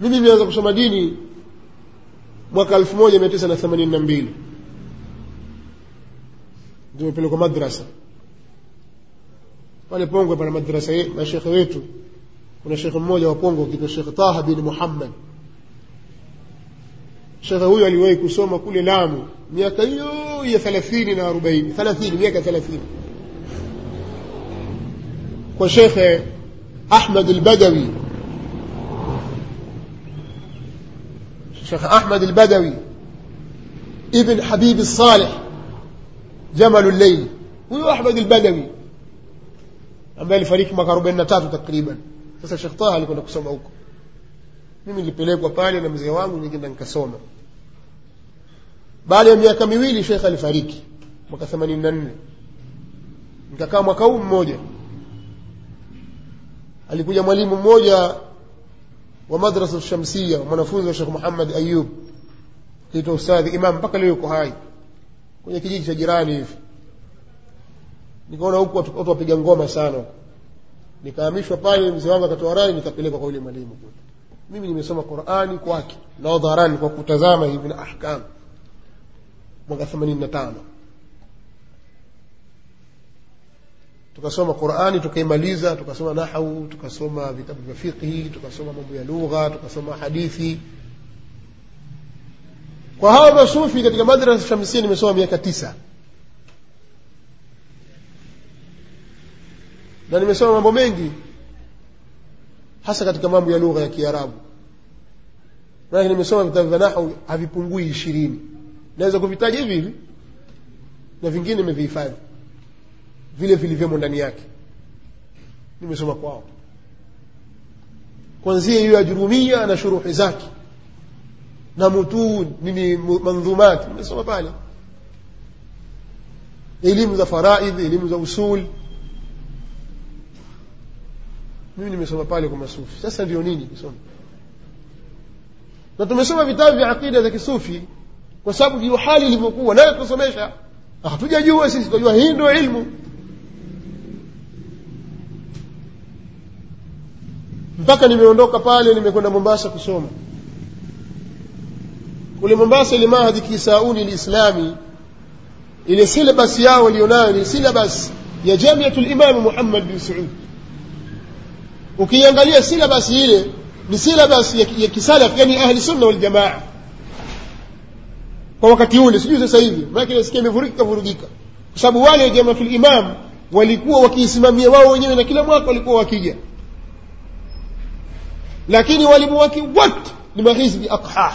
mimi nimeanza kusoma dini mwaka elfu moja mia tisa na themanini na mbili nimepelekwa madrasa pale pongwe pana madrasa ye- mashekhe wetu kuna shekhe mmoja wa pongwe kitwa shekh taha bin muhammad shekhe huyo aliwahi kusoma kule lamu miaka hiyo ya thelathini na arobaini thelathini miaka thelathini kwa shekhe ahmad albadawi shekhe ahmad albadawi ibn habibi saleh jamalu lleili huyo ahmad albadawi ambaye alifariki mwaka arobaini na tatu takriban sasa shekh taha alikwenda kusoma huko mimi nilipelekwa pale na mzee wangu nikaenda nikasoma baada ya miaka miwili shekh alifariki mwaka themanini na nne nikakaa mwaka huu mmoja alikuja mwalimu mmoja wa madrasa shamsia mwanafunzi wa shekh muhammad ayub kiitwa ustadhi imam mpaka leo yuko hai kwenye kijiji cha jirani hivi nikaona huku watu watu wapiga ngoma sana huku nikahamishwa pale mzee wangu akatoa rai nikapelekwa kwa yule mwalimu kule mimi nimesoma qurani kwake na dharani kwa kutazama hivi na ahkam mwaka themanini na tano tukasoma qurani tukaimaliza tukasoma nahau tukasoma vitabu vya fiqhi tukasoma mambo ya lugha tukasoma hadithi kwa hawa masufi katika madrasa shamsia nimesoma miaka tisa na nimesoma mambo mengi hasa katika mambo ya lugha ya kiarabu maanake nimesoma vitabu vya nahu havipungui ishirini naweza kuvitaja hivi hivi na vingine nimevihifadhi vile vilivyomo ndani yake nimesoma kwao kwanzia hiyo ya jurumia na shuruhi zake na mutun nini mandhumat nimesoma pale elimu za faraidh elimu za usul mimi nimesoma pale kwa masufi sasa ndio nini kusoma na tumesoma vitabu vya aqida za kisufi kwa sababu ndio hali ilivyokuwa nayo tusomesha hatujajua sisi tunajua hii ndio ilmu mpaka nimeondoka pale nimekwenda mombasa kusoma kule mombasa ile mahadi kisauni lislami ile silabas yao walionayo ni silabas ya jamiatu limamu muhammad bin saud ukiangalia silabas ile ni silabas ya, ya kisalaf yani ahli sunna waljamaa kwa wakati ule sijui sasa hivi maanake nasikia imevurugika vurugika kwa sababu wale jamatul imam walikuwa wakiisimamia wao wenyewe na kila mwaka walikuwa wakija lakini walimu wake wote ni mahizbi aqhah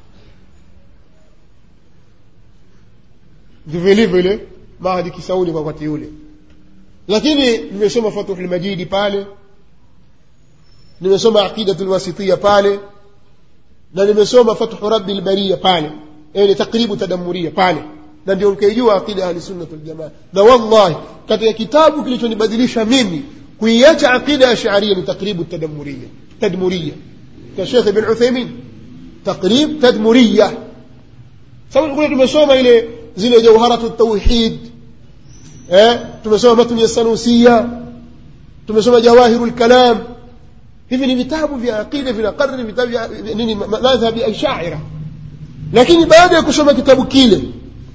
ndivyo ilivyo ile mahadi kisauli kwa wakati ule lakini nimesoma fatuhul majidi pale nimesoma aqidatu lwasitia pale na nimesoma fathu rabi lbaria pale yani takribu tadamuria pale na ndio nikaijua aqida ahlisunnat waljamaa na wallahi katika kitabu kilichonibadilisha mimi kuiacha aqida ya sharia ni takribu tadamuria tadmuria ka shekh ibn uthaimin takrib tadmuria sababu kule tumesoma ile zile jauharatu tauhid eh tumesoma matni ya sanusia tumesoma jawahiru lkalam hivi ni vitabu vya aqida vinakariri vitabu vya nini madhhabi ya ashaira lakini baada ya kusoma kitabu kile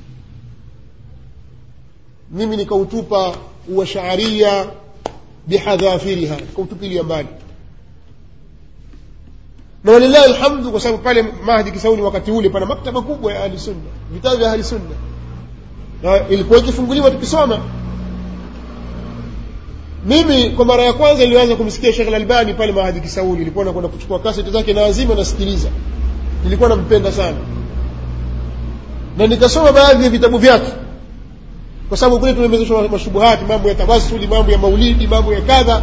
mimi nikautupa uwashaaria bihadhafiriha nikautupilia mbali na walillahi alhamdu kwa sababu pale mahdi kisauni wakati ule pana maktaba kubwa ya ahli sunna vitabu vya ahli sunna na ilikuwa ikifunguliwa tukisoma mimi kwa mara ya kwanza nilianza kumsikia shekh lalbani pale mahadi kisauli ilikuwa nakwenda kuchukua kaseti zake na azima nasikiliza nilikuwa nampenda sana na nikasoma baadhi ya vitabu vyake kwa sababu kule tumemezeshwa mashubuhati mambo ya tawasuli mambo ya maulidi mambo ya kadha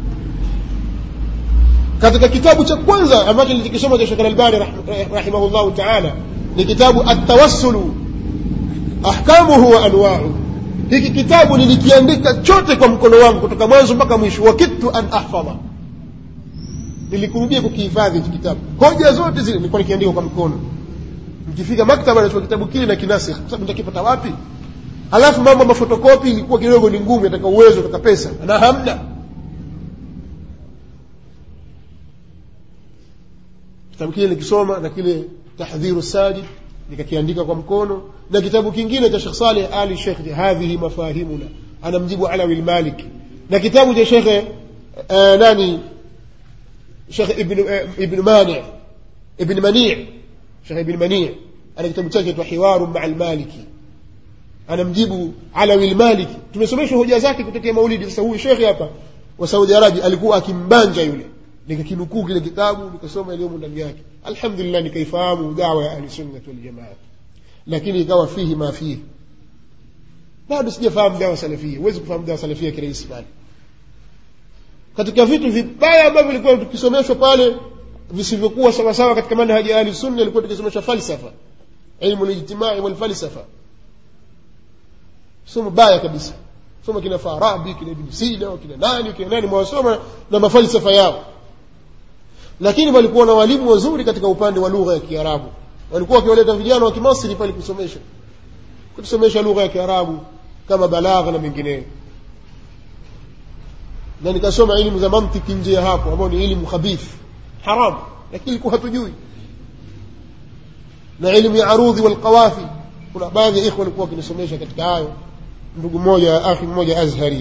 katika kitabu cha kwanza ambacho nilikisoma cha shekh lalbani rahimahullahu taala ni kitabu atawassulu ahkamuhu wa anwau hiki kitabu nilikiandika chote kwa mkono wangu kutoka mwanzo mpaka mwisho wakidtu an ahfadha nilikurudia kukihifadhi hiki kitabu hoja zote zile nilikuwa nikiandika kwa mkono nikifika maktaba nachukua kitabu kile na kinasikh kwa sababu nitakipata wapi alafu mambo ya mafotokopi ilikuwa kidogo ni ngumu yataka uwezo taka pesa na hamna kitabu kile nikisoma na kile tahdhiru sajid nikakiandika kwa mkono na kitabu kingine cha shekh saleh ali shekh hadhihi mafahimuna anamjibu alawi lmaliki na kitabu cha shekhe uh, nani shekh ibn, uh, ibn mani ibn mani shekh ibn mani ana kitabu chake twa hiwaru maa lmaliki anamjibu alawi lmaliki tumesomeshwa hoja zake kutokea maulidi sasa huyu shekhe hapa wa saudi arabia alikuwa akimbanja yule nikakinukuu kile kitabu nikasoma iliyomo ndani yake alhamdulillah nikaifahamu dawa ya ahlisunnat waljamaa lakini ikawa fihi ma fihi bado sijafahamu dawa salafia huwezi kufahamu dawa salafia kirahisi pale katika vitu vibaya ambavyo vilikuwa tukisomeshwa pale visivyokuwa sawasawa katika manhaji ya ahli sunna ilikuwa tukisomeshwa falsafa ilmu lijtimai walfalsafa somo baya kabisa soma kina farabi kina ibn sina kina nani kina nani mwasoma na mafalsafa yao lakini walikuwa na walimu wazuri katika upande wa lugha ya kiarabu walikuwa wakiwaleta vijana wa kimasri pale kusomesha kutusomesha lugha ya kiarabu kama balagha na mengineyo na nikasoma elimu za mantiki nje ya hapo ambao ni elimu khabith haram lakini ilikuwa hatujui na elimu ya arudhi walqawafi kuna baadhi ya ikhwa walikuwa wakinisomesha katika hayo ndugu mmoja akhi mmoja azhari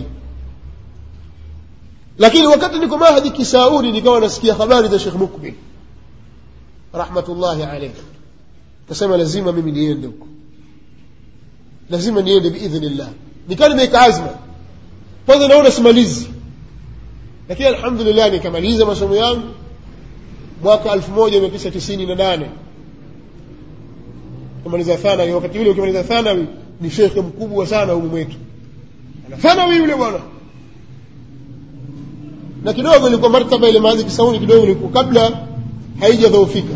lakini wakati niko mahadi kisauni nikawa nasikia habari za shekh mukbil rahmatullahi alaihi kasema lazima mimi niende huko lazima niende biidhnillah nikawa nimeweka azma kwanza naona simalizi lakini alhamdulillah nikamaliza masomo yangu mwaka elfu moja mia tisa tisini na nane kumaliza thanawi wakati ule ukimaliza thanawi ni shekhe mkubwa sana humu mwetu ana thanawi yule bwana na kidogo ilikuwa martaba ile maadhi kisauni kidogo ilikuwa kabla haijadhoofika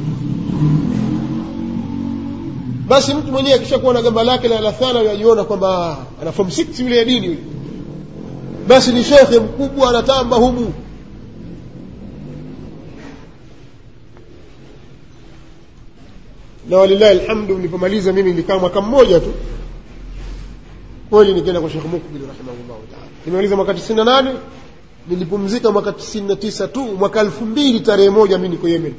basi mtu mwenyewe akishakuwa na gamba lake la thanawi ajiona kwamba ana form 6 yule ya dini yule basi ni shekhe mkubwa anatamba humu na walillahi alhamdu nilipomaliza mimi nilikaa mwaka mmoja tu kweli nikaenda kwa shekh mukbil rahimahullahu taala nimemaliza mwaka tisini na nane nilipumzika mwaka tisini na tisa tu mwaka elfu mbili tarehe moja mi niko yemen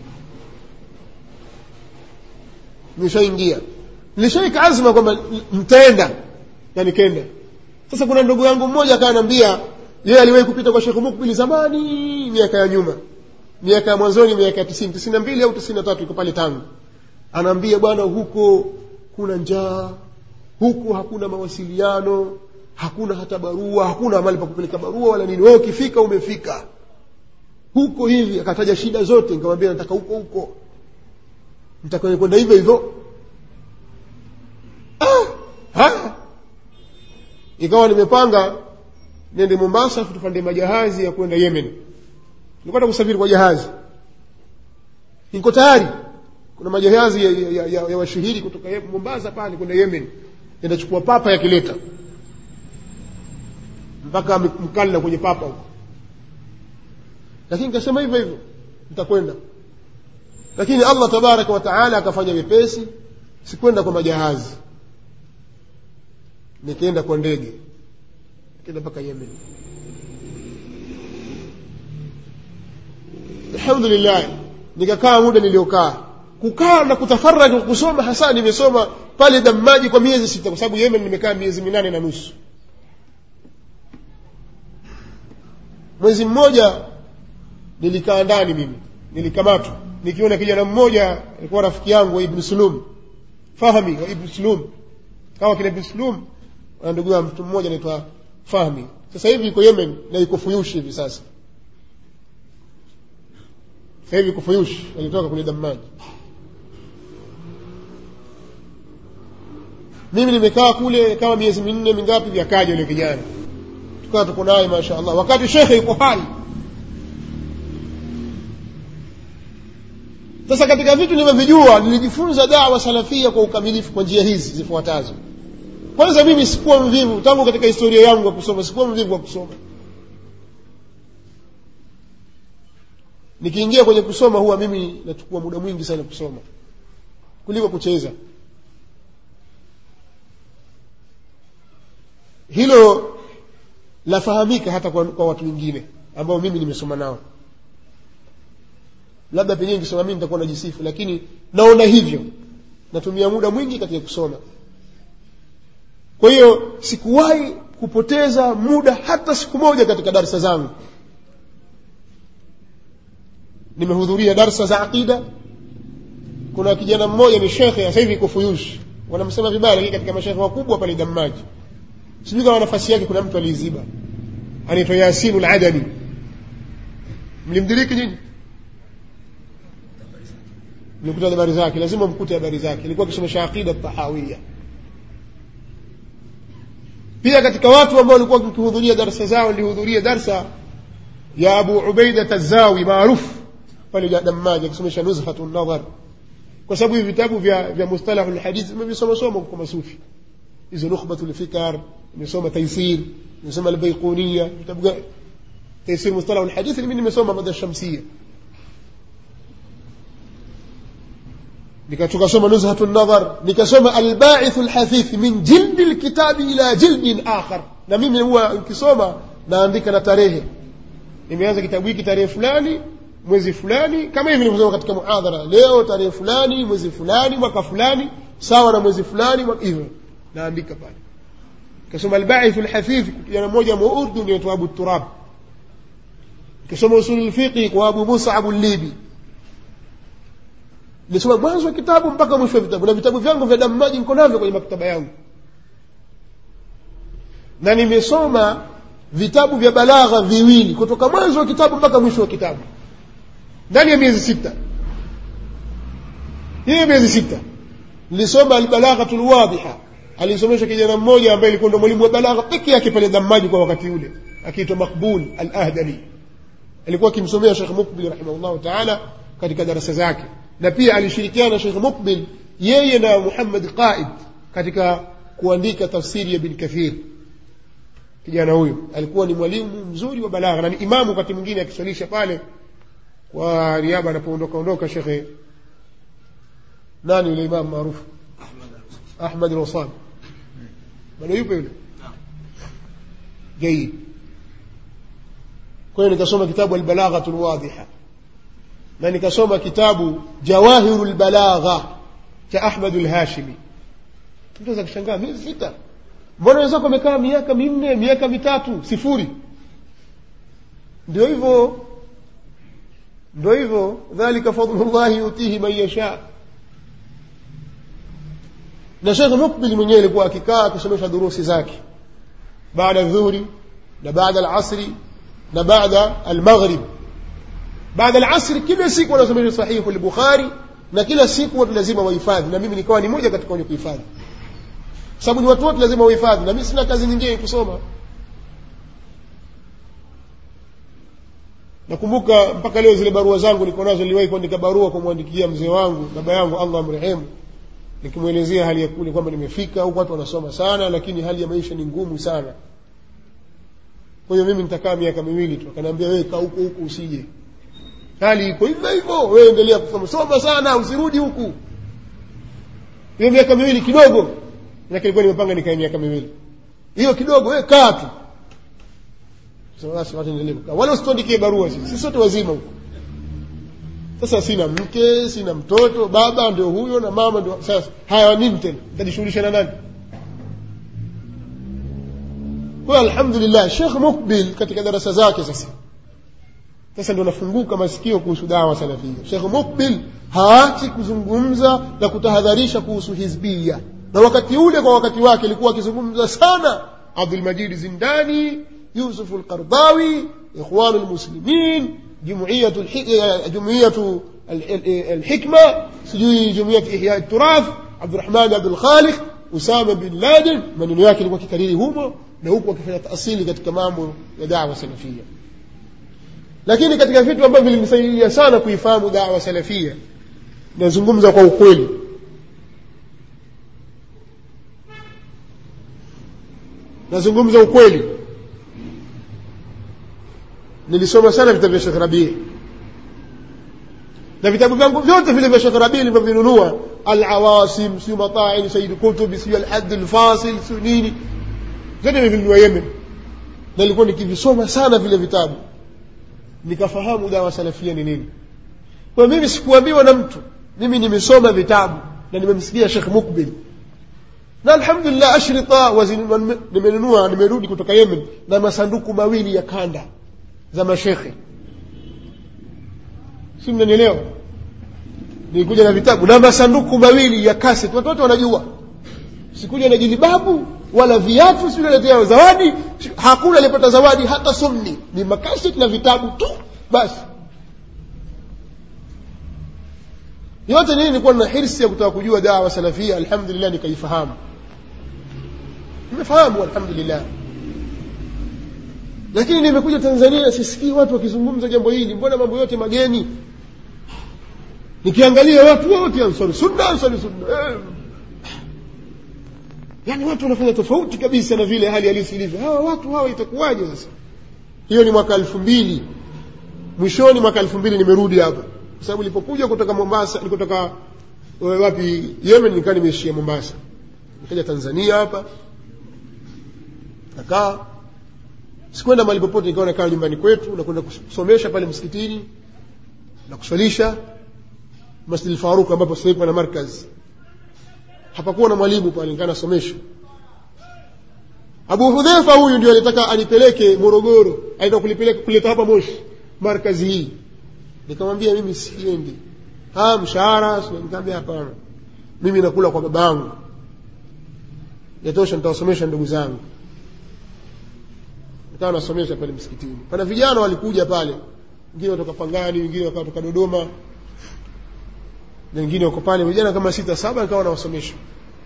nishaingia nilishaika azma kwamba nitaenda na nikenda sasa kuna ndugu yangu mmoja akaanaambia yeye aliwahi kupita kwa shekh mukbil zamani miaka ya nyuma miaka ya mwanzoni miaka ya tisini tisini na mbili au tisini na tatu iko pale tangu anaambia bwana huko kuna njaa huku hakuna mawasiliano hakuna hata barua hakuna mahali pa kupeleka barua wala nini wewe ukifika umefika huko hivi akataja shida zote nikamwambia nataka huko huko nitakwenda kwenda hivyo hivyo ah, ha? ikawa nimepanga nende mombasa tupande majahazi ya kwenda yemen nilikwenda kusafiri kwa jahazi niko tayari kuna majahazi ya, ya, ya, ya washihiri kutoka mombasa pale kwenda yemen inachukua papa yakileta mpaka mkalla kwenye papa huko lakini nikasema hivyo hivyo nitakwenda lakini allah tabaraka wa taala akafanya wepesi sikwenda kwa majahazi nikaenda kwa ndege nikaenda mpaka yemen alhamdulillah nikakaa muda niliokaa kukaa na kutafaraj kusoma hasa nimesoma pale damaji kwa miezi sita kwa sababu yemen nimekaa miezi minane na nusu mwezi mmoja nilikaa ndani mimi nilikamatwa nikiona kijana mmoja alikuwa rafiki yangu wa ibn sulum fahmi wa ibn sulum kawa kina ibn sulum na ndugu ya mtu mmoja anaitwa fahmi sasa hivi iko yemen na iko fuyushi hivi sasa sasa hivi iko fuyushi alitoka kule damaji mimi nimekaa kule kama miezi minne mingapi vyakaja yule kijana tukawa tuko naye masha allah wakati shekhe yuko hai sasa katika vitu nilivyovijua nilijifunza dawa salafia kwa ukamilifu kwa njia hizi zifuatazo kwanza mimi sikuwa mvivu tangu katika historia yangu ya kusoma sikuwa mvivu wa kusoma nikiingia kwenye kusoma huwa mimi nachukua muda mwingi sana kusoma kuliko kucheza hilo lafahamika hata kwa, kwa watu wengine ambao mimi nimesoma nao labda pengine nikisoma mimi nitakuwa najisifu lakini naona hivyo natumia muda mwingi katika kusoma kwa hiyo sikuwahi kupoteza muda hata siku moja katika darsa zangu nimehudhuria darsa za aqida kuna kijana mmoja ni shekhe sasa hivi iko fuyush wanamsema vibaya lakini katika mashekhe wakubwa pale damaji sijui kama nafasi yake kuna mtu aliiziba anaitwa yasinu ladani mlimdiriki nyinyi mlikuta habari zake lazima mkute habari zake ilikuwa akisomesha aqida tahawia pia katika watu ambao walikuwa wakihudhuria darsa zao nilihudhuria darsa ya abu ubaida tazawi maarufu pale damaji akisomesha nuzhatu nadhar kwa sababu hivi vitabu vya, vya mustalahu lhadith imevisomasoma kwa masufi hizo nukhbatu lfikar imesoma taisir imesoma albaiquniya vitabu gani taisir mustalahu lhadith mimi nimesoma mada shamsia nikasoma nuzhatu nadhar nikasoma albaithu lhathith min jildi lkitabi ila jildin akhar na mimi huwa nikisoma naandika na tarehe nimeanza kitabu hiki tarehe fulani mwezi fulani kama hivi nilivyosema katika muhadhara leo tarehe fulani mwezi fulani mwaka fulani sawa na mwezi fulani hivyo naandika pale kasoma albaithu lhathith kijana mmoja muurdu anaitwa abu turab kasoma usulu lfiqhi kwa abu musa abu libi nilisoma mwanzo wa kitabu mpaka mwisho wa vitabu na vitabu vyangu vya damaji niko navyo kwenye maktaba yangu na nimesoma vitabu vya balagha viwili kutoka mwanzo wa kitabu mpaka mwisho wa kitabu ndani ya miezi sita hiyo miezi sita nilisoma albalaghatu lwadhiha alisomesha kijana mmoja ambaye ilikuwa ndo mwalimu wa balagha peke yake pale damaji kwa wakati ule akiitwa makbul al ahdali alikuwa akimsomea shekh mukbil rahimahullahu taala katika darasa zake na pia alishirikiana na shekh mukbil yeye na muhammad qaid katika kuandika tafsiri ya bin kathir kijana huyo alikuwa ni mwalimu mzuri wa balagha na ni imamu wakati mwingine akiswalisha pale kwa niaba anapoondoka ondoka shekhe nani yule imamu maarufu ahmad alwasam bado yupo yule jaid kwa hiyo nikasoma kitabu albalaghatu lwadhiha na nikasoma kitabu jawahiru lbalagha cha ahmadu lhashimi mtu aweza kushangaa miezi sita mbona wenzako wamekaa miaka minne miaka mitatu sifuri ndio hivyo ndio hivyo dhalika fadlullahi yutihi man yasha na shekh mukbil mwenyewe alikuwa akikaa akisomesha durusi zake baada dhuhuri na baada alasri na baada almaghrib baada alasri kila siku wanasomesha sahihu lbukhari na kila siku watu lazima wahifadhi na mimi nikawa ni moja katika wenye kuhifadhi sababu ni watu wote lazima wahifadhi na mimi sina kazi nyingine kusoma nakumbuka mpaka leo zile barua zangu niko nazo niliwahi kuandika barua kumwandikia mzee wangu baba yangu allah amrehemu nikimwelezea hali ya kule kwamba nimefika huku watu wanasoma sana lakini hali ya maisha ni ngumu sana kwa hiyo mimi nitakaa miaka miwili tu akaniambia wewe kaa huko huku usije hali iko hivyo hivyo wewe endelea kusoma soma sana usirudi huku hiyo miaka miwili kidogo manake ilikuwa nimepanga nikae miaka miwili hiyo kidogo wewe kaa tu basi watu endelee kukaa wala usituandikie barua sisi sisi sote wazima huko sasa sina mke sina mtoto baba ndio huyo na mama ndio sasa haya nini tena nitajishughulisha na nani kwa alhamdulillah shekh mukbil katika darasa zake sasa sasa ndio nafunguka masikio kuhusu dawa salafia shekh mukbil haachi kuzungumza na kutahadharisha kuhusu hizbia na wakati ule kwa wakati wake alikuwa akizungumza sana abdulmajid zindani yusuf lqardawi ikhwanu lmuslimin جمعية جمعية الحكمة سجوي جمعية إحياء التراث عبد الرحمن عبد الخالق أسامة بن لادن من yake ilikuwa kikariri humo na huku wakifanya taasili katika mambo ya dawa salafia lakini katika vitu ambavyo vilinisaidia sana kuifahamu dawa salafia nazungumza kwa ukweli nazungumza ukweli nilisoma sana vitabu vya shekh rabii na vitabu vyangu vyote vile vya shekh rabii nilivyovinunua alawasim siu mataini saidi kutubi siu alhadi lfasil siu nini vyote nivinunua yemen na nilikuwa nikivisoma sana vile vitabu nikafahamu dawa salafia ni nini kwa mimi sikuambiwa na mtu mimi nimesoma vitabu na nimemsikia shekh mukbil na alhamdulillah ashrita wazin- nimenunua nimerudi kutoka yemen na masanduku mawili ya kanda za mashekhe si mnanielewa nilikuja na vitabu na masanduku mawili ya kaset watu wote wanajua sikuja na jilibabu wala viatu siletea zawadi hakuna aliyepata zawadi hata sumni ni makaset na vitabu tu basi yote nini nilikuwa na hirsi ya kutaka kujua dawa salafia alhamdulillah nikaifahamu nimefahamu alhamdulillah lakini nimekuja tanzania sisikii watu wakizungumza jambo hili mbona mambo yote mageni nikiangalia watu wote ansari sunna ansari sunna eh. yaani watu wanafanya tofauti kabisa na vile hali halisi ilivyo hawa watu hawa itakuwaje sasa hiyo ni mwaka elfu mbili mwishoni mwaka elfu mbili nimerudi hapa kwa sababu nilipokuja kutoka mombasa nikutoka wapi yemen nikaa nimeishia mombasa nikaja tanzania hapa nakaa sikwenda mahali popote nikawa nakaa nyumbani kwetu nakwenda kusomesha pale msikitini na kuswalisha masjid faruk ambapo sasa hivi pana markaz hapakuwa na mwalimu pale nikaa nasomesha abu hudhefa huyu ndio alitaka anipeleke morogoro alitaka kulipeleka kuleta hapa moshi markazi hii nikamwambia mimi siendi ah mshahara nikamwambia hapana mimi nakula kwa babangu yatosha nitawasomesha ndugu zangu nikawa nasomesha pale msikitini pana vijana walikuja pale wengine watoka pangani wengine wakatoka dodoma na wengine wako pale vijana kama sita saba nikawa nawasomesha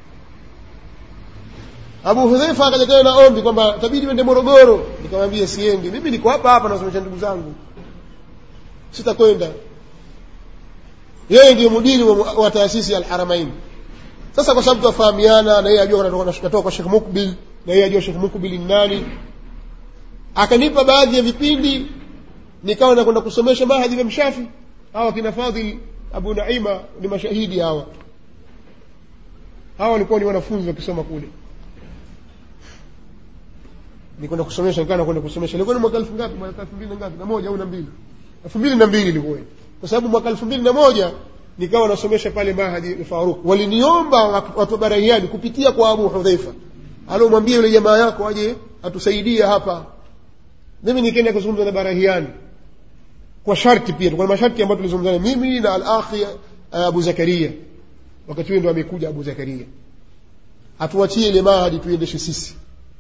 abu hudhaifa akaja tena na ombi kwamba tabidi wende morogoro nikamwambia siendi mimi niko hapa hapa nasomesha ndugu zangu sitakwenda yeye ndio mudiri wa, wa taasisi ya alharamain sasa kwa sababu twafahamiana na yeye ajua natoka kwa shekh mukbil na yeye ajua shekh mukbil ni nani akanipa baadhi ya vipindi nikawa nakwenda kusomesha mahadhi vya mshafi hawa kina fadhil abu naima ni mashahidi hawa hawa walikuwa ni wanafunzi wakisoma kule nikwenda kusomesha nikawa nakwenda kusomesha ilikuwa ni mwaka elfu ngapi mwaka elfu mbili na ngapi na moja au na mbili elfu mbili na mbili ilikuwa kwa sababu mwaka elfu mbili na moja nikawa nasomesha pale mahadi faruk waliniomba watu wa barahiani kupitia kwa abu hudhaifa alomwambia yule jamaa yako aje atusaidie hapa mimi nikaenda kuzungumza na barahiani kwa sharti pia kuna masharti ambayo tulizungumzana mimi na alakhi abu zakaria wakati huo ndo amekuja abu zakaria atuachie ile mahadi tuendeshe sisi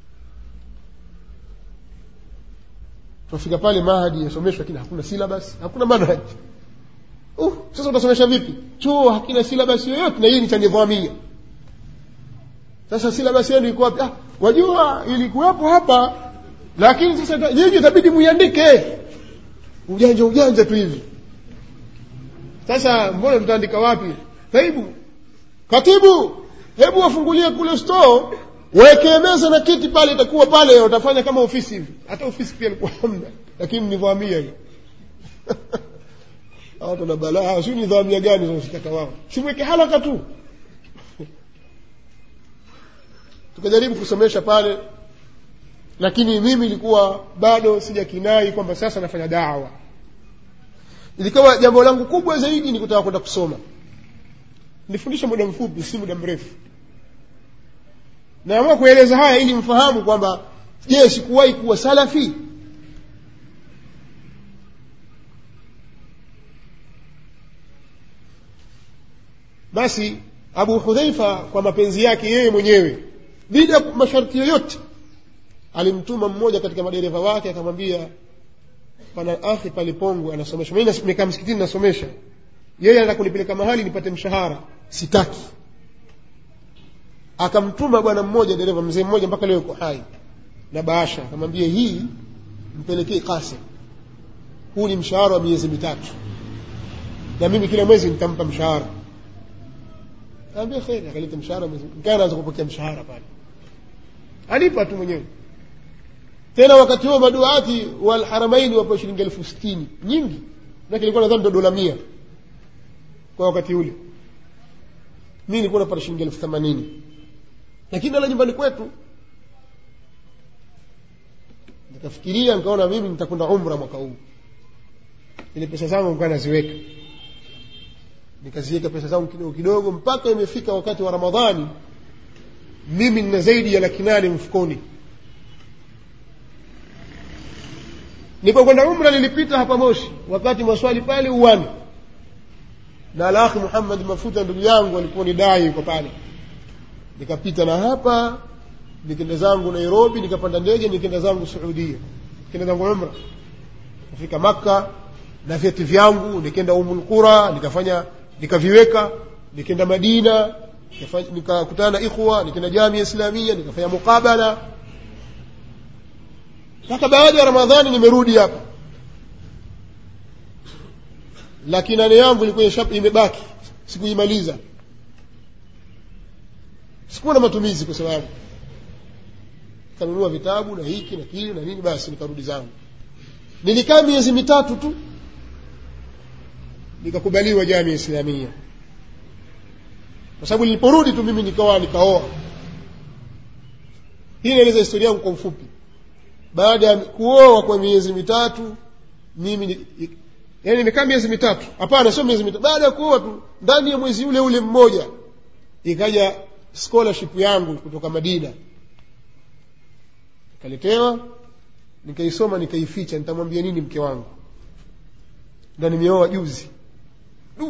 tunafika pale mahadi yasomeshwa lakini hakuna silabas hakuna manhaj uh, sasa utasomesha vipi chuo hakina silabas yoyote na hii ni cha nidhamia sasa silabas yenu iko wapi ah, wajua ilikuwepo hapa lakini sasa nyinyi itabidi muiandike ujanja ujanja tu hivi sasa mbona tutaandika wapi kaibu katibu hebu wafungulie kule store wekee meza na kiti pale itakuwa pale utafanya kama ofisi hivi hata ofisi pia ilikuwa hamna lakini nidhamia hiyo watu na balaa si nidhamia gani zinazotaka wao simweke halaka tu tukajaribu kusomesha pale lakini mimi ilikuwa bado sijakinai kwamba sasa nafanya dawa ilikuwa jambo langu kubwa zaidi ni kutaka kwenda kusoma nifundisha muda mfupi si muda mrefu naamua kueleza haya ili mfahamu kwamba je sikuwahi kuwa salafi basi abu hudhaifa kwa mapenzi yake yeye mwenyewe bila masharti yoyote alimtuma mmoja katika madereva wake akamwambia pana akhi pale pongwe anasomesha mi nikaa msikitini nasomesha yeye anataka kunipeleka mahali nipate mshahara sitaki akamtuma bwana mmoja dereva mzee mmoja mpaka leo yuko hai na bahasha akamwambia hii mpelekee kasim huu ni mshahara wa miezi mitatu na mimi kila mwezi nitampa mshahara kaambia kheri akaleta mshahara nikaa naanza kupokea mshahara pale alipa tu mwenyewe tena wakati huo maduati walharamaini wapo shilingi elfu sitini nyingi nake ilikuwa nadhani ndo dola mia kwa wakati ule mi nilikuwa napata shilingi elfu themanini lakini nala nyumbani kwetu nikafikiria nikaona mimi nitakwenda umra mwaka huu ile pesa zangu nikuwa naziweka nikaziweka pesa zangu kidogo kidogo mpaka imefika wakati wa ramadhani mimi nina zaidi ya laki nane mfukoni nilipokwenda umra nilipita hapa moshi wakati maswali pale uwani na alakhi muhammad mafuta ndugu yangu alikuwa ni dai yuko pale nikapita na hapa nikenda zangu nairobi nikapanda ndege nikenda zangu suudia nikenda zangu umra kufika makka na vyeti vyangu nikenda umulqura nikafanya nikaviweka nikenda madina nikakutana na ikhwa nikenda jamia islamia nikafanya muqabala mpaka baada ya ramadhani nimerudi hapa laki nane yangu ilikuwa imebaki sikuimaliza sikuwa na matumizi kwa sababu nikanunua vitabu na hiki na kile na nini basi nikarudi zangu nilikaa miezi mitatu tu nikakubaliwa jamii islamia kwa sababu niliporudi tu mimi nikawa nikaoa hii inaeleza historia yangu kwa ufupi baada ya kuoa kwa miezi mitatu mimi yani nimekaa miezi mitatu hapana sio miezi mitatu baada ya kuoa tu ndani ya mwezi ule ule mmoja ikaja scholarship yangu kutoka madina nikaletewa nikaisoma nikaificha nitamwambia nini mke wangu ndo nimeoa juzi du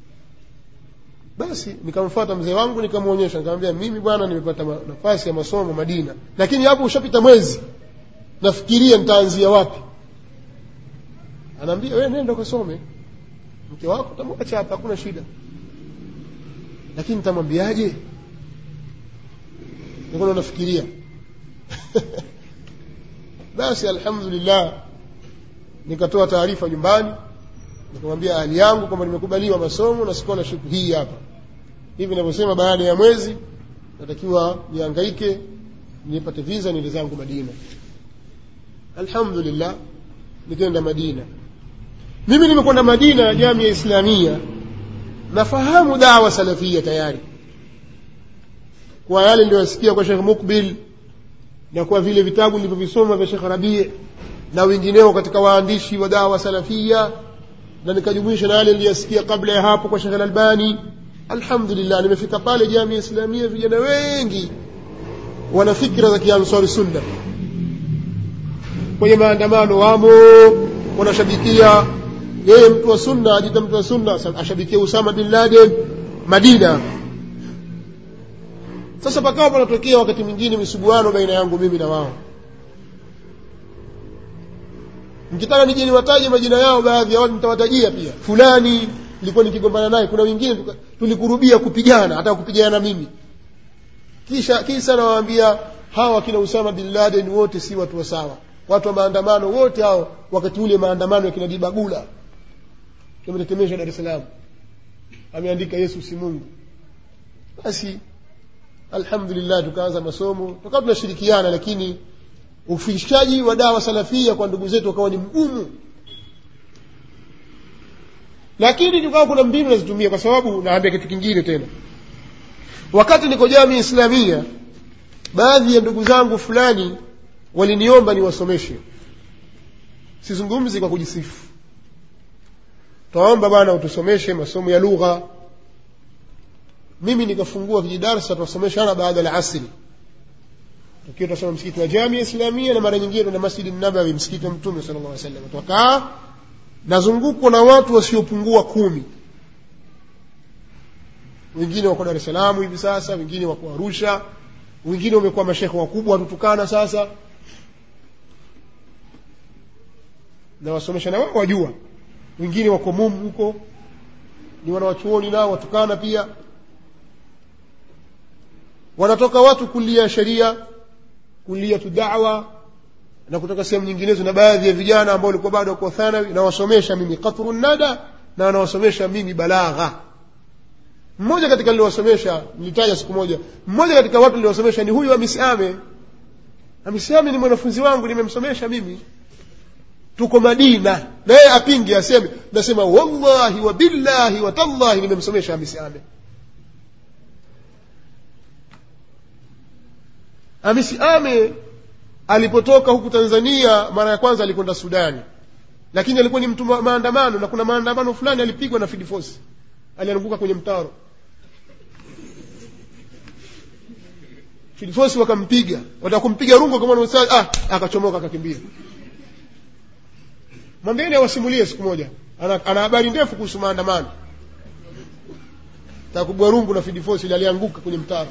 basi nikamfuata mzee wangu nikamwonyesha nikamwambia mimi bwana nimepata nafasi ya masomo madina lakini hapo ushapita mwezi nafikiria nitaanzia wapi anaambia wewe nenda ukasome mke wako tamwacha hapa hakuna shida lakini nitamwambiaje nikuwa nafikiria basi alhamdulillah nikatoa taarifa nyumbani nikamwambia ahli yangu kwamba nimekubaliwa masomo na scholarship hii hapa hivi navyosema baada ya mwezi natakiwa niangaike nipate visa niende zangu madina alhamdulillah nikaenda madina mimi nimekwenda madina jamia islamia nafahamu dawa salafia tayari kwa yale niliyosikia kwa shekh mukbil na kwa vile vitabu nilivyovisoma vya shekh rabii na wengineo katika waandishi wa dawa salafia na nikajumuisha na yale niliyasikia kabla ya hapo kwa shekh albani alhamdulillah nimefika pale jamia islamia vijana wengi wana fikra za kiansari sunna kwenye maandamano wamo wanashabikia yeye mtu wa sunna ajita mtu wa sunna ashabikia usama bin laden madina sasa pakawa panatokea wakati mwingine misuguano baina yangu mimi na wao mkitaka nije niwataje majina yao baadhi ya watu nitawatajia pia fulani nilikuwa nikigombana naye kuna wengine tulikurubia kupigana hata kupigana na mimi kisha kisa nawaambia hawa kina usama bin laden wote si watu wa sawa watu wa maandamano wote hao wakati ule maandamano ya kina dibagula tumetetemesha dar es salaam ameandika yesu si mungu basi alhamdulillah tukaanza masomo tukawa tunashirikiana lakini ufikishaji wa dawa salafia kwa ndugu zetu wakawa ni mgumu lakini tukawa kuna mbinu nazitumia kwa sababu naambia kitu kingine tena wakati niko jamii islamia baadhi ya ndugu zangu fulani waliniomba niwasomeshe sizungumzi kwa kujisifu twaomba bwana utusomeshe masomo ya lugha mimi nikafungua kijidarsa twasomeshana baada ya asri tukiwa twasoma msikiti wa jamia islamia na mara nyingine na masjidi nabawi msikiti wa mtume sala llah salam twakaa nazungukwa na watu wasiopungua kumi wengine wako dar es salaam hivi sasa wengine wako arusha wengine wamekuwa mashekhe wakubwa watutukana sasa na wasomesha na wao wajua wengine wako mumu huko ni wanawachuoni nao watukana pia wanatoka watu kulia sheria kulia tu dawa na kutoka sehemu nyinginezo na baadhi ya vijana ambao walikuwa bado wako thanawi nawasomesha mimi qatru nada na wanawasomesha mimi balagha mmoja katika niliwasomesha nilitaja siku moja mmoja katika watu niliwasomesha ni huyu amisame amisame ni mwanafunzi wangu nimemsomesha mimi tuko madina naye apinge aseme nasema wallahi wa billahi wa tallahi nimemsomesha amisame amisiame alipotoka huku tanzania mara ya kwanza alikwenda sudani lakini alikuwa ni mtu wa maandamano na kuna maandamano fulani alipigwa na fidifosi alianguka kwenye mtaro filifosi wakampiga wataka kumpiga rungo kama ustadhi ah akachomoka akakimbia mwambieni awasimulie siku moja ana, ana habari ndefu kuhusu maandamano takubwa rungu na fidifosi ile alianguka kwenye mtaro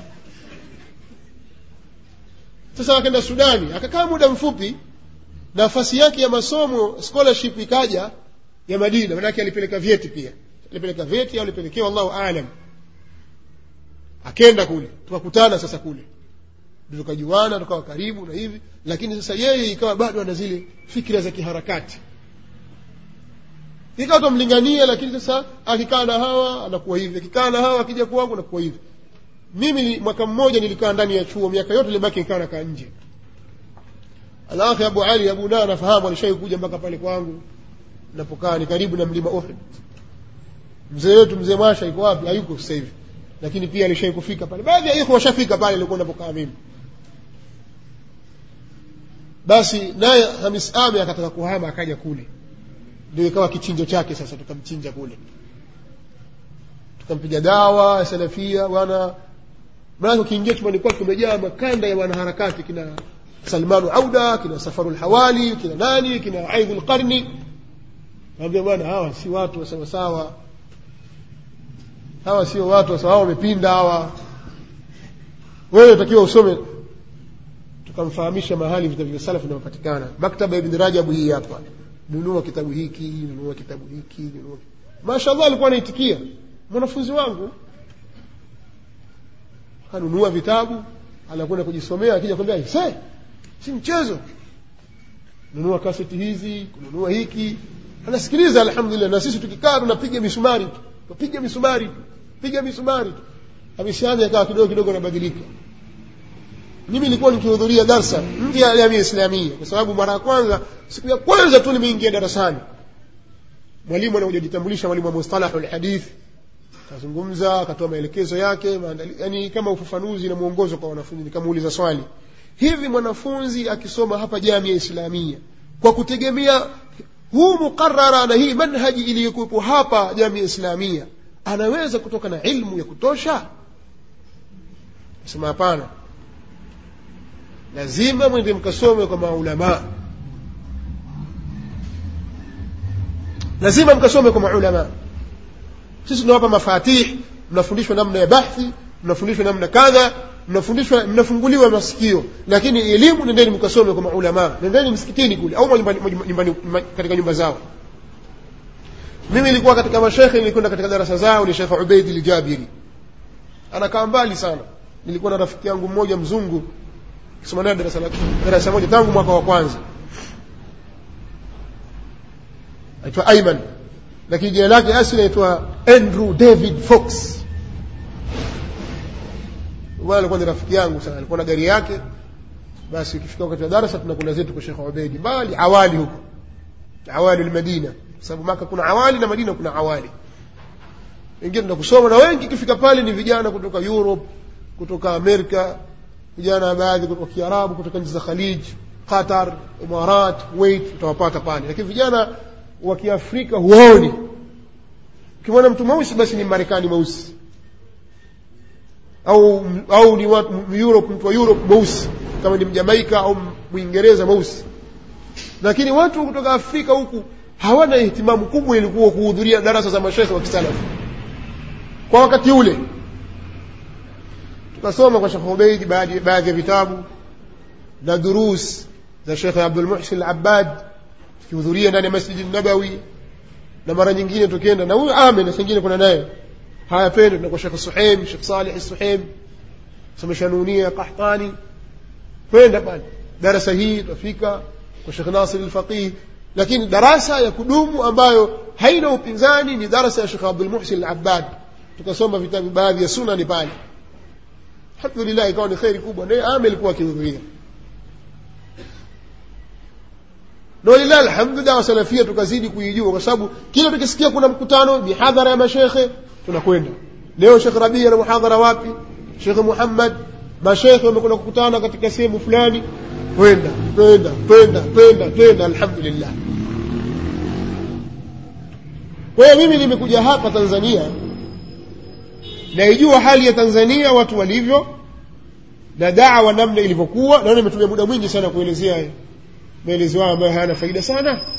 sasa akaenda sudani akakaa muda mfupi nafasi yake ya masomo scholarship ikaja ya madina manake alipeleka vyeti pia alipeleka vyeti au alipelekewa allahu alam akenda kule tukakutana sasa kule tukajuana tukawa karibu na hivi lakini sasa yeye ikawa bado ana zile fikira za kiharakati ikawa tamlingania lakini sasa akikaa na hawa anakuwa hivi akikaa na hawa akija kwangu anakuwa hivi mimi mwaka mmoja nilikaa ndani ya chuo miaka yote libaki nikaa nakaa nje alafu abu ali abu na anafahamu alishai kuja mpaka pale kwangu napokaa ni karibu na mlima uhud mzee wetu mzee mwasha iko wapi hayuko sasa hivi lakini pia alishai kufika pale baadhi ya ikhwa washafika pale ilikuwa napokaa mimi basi naye hamis ame akataka kuhama akaja kule ndio ikawa kichinjo chake sasa tukamchinja kule tukampiga dawa salafia bwana maana ukiingia chumbani kwake kumejaa makanda ya wanaharakati kina salmanu auda kina safaru lhawali kina nani kina aidhu lqarni naambia bwana hawa si watu wa sawasawa hawa sio watu wa sawa wamepinda hawa wewe utakiwa usome tukamfahamisha mahali vitabu vya salafu vinavyopatikana maktaba ibn rajabu hii hapa nunua kitabu hiki nunua kitabu hiki nunua mashallah alikuwa anaitikia mwanafunzi wangu anunua vitabu anakwenda kujisomea akija kwambia se si mchezo nunua kaseti hizi kununua hiki anasikiliza alhamdulillah na sisi tukikaa tunapiga misumari tu tupiga misumari tu piga misumari tu ameshaanza ikawa kidogo kidogo anabadilika mimi nilikuwa nikihudhuria darsa nje ya jamii islamia kwa sababu mara ya kwanza siku ya kwanza tu nimeingia darasani mwalimu anakuja jitambulisha mwalimu wa mustalahu lhadith akazungumza akatoa maelekezo yake yani kama ufafanuzi na mwongozo kwa wanafunzi nikamuuliza swali hivi mwanafunzi akisoma hapa jamii ya islamia kwa kutegemea huu muqarara na hii manhaji iliyokuwepo hapa jamii ya islamia anaweza kutoka na ilmu ya kutosha sema hapana lazima mwende mkasome kwa maulamaa lazima mkasome kwa maulamaa sisi tunawapa mafatih mnafundishwa namna ya bahthi mnafundishwa namna kadha mnafundishwa mnafunguliwa masikio lakini elimu nendeni mkasome kwa maulamaa nendeni msikitini kule au nyumbani katika nyumba zao mimi nilikuwa katika mashekhe nilikwenda katika darasa zao ni shekhe ubeidi ljabiri anakaa mbali sana nilikuwa na rafiki yangu mmoja mzungu kisoma naye darasa, darasa moja tangu mwaka wa kwanza aitwa aiman lakini jina lake asili aitwa andrew david fox bwana alikuwa ni rafiki yangu sana alikuwa na gari yake basi ikifika wakati wa darasa tunakwenda zetu kwa shekhe ubeidi mbali awali huko awali lmadina kwa sababu maka kuna awali na madina kuna awali wengine tuna kusoma na wengi ikifika pale ni vijana kutoka europe kutoka amerika vijana baadhi kutoka kiarabu kutoka nchi za khalij qatar imarat kuwait utawapata pale lakini vijana wa kiafrika huwaoni ukimwona mtu mweusi basi ni marekani mweusi au au ni watu europe mtu wa europe mweusi kama ni mjamaika au mwingereza mweusi lakini watu kutoka afrika huku hawana ihtimamu kubwa ilikuwa kuhudhuria darasa za mashekhe wa kisalafu kwa wakati ule tukasoma kwa shekhe ubeidi baadhi ya vitabu na durus za shekhe abdulmuhsin alabad tukihudhuria ndani ya masjidi nabawi na mara nyingine tukienda na huyu ame na sengine kuna naye haya twende tuna kwa shekhe suheim shekh salih suheim somesha nunia qahtani twenda pale darasa hii tutafika kwa shekh nasir alfaqih lakini darasa ya kudumu ambayo haina upinzani ni darasa ya shekh abdulmuhsin alabad tukasoma vitabu baadhi ya sunani pale alhamdulillah ikawa ni kheri kubwa naye ame alikuwa akihudhuria na walillahi alhamdu dawa salafia tukazidi kuijua kwa sababu kila tukisikia kuna mkutano mihadhara ya mashekhe tunakwenda leo shekh rabia na muhadhara wapi shekhe muhammad mashekhe wamekwenda kukutana katika sehemu fulani twenda twenda twenda twenda twenda alhamdulillah kwa hiyo mimi nimekuja hapa tanzania naijua hali ya tanzania watu walivyo na dawa namna ilivyokuwa naona imetumia muda mwingi sana kuelezea maelezo hayo ambayo hayana faida sana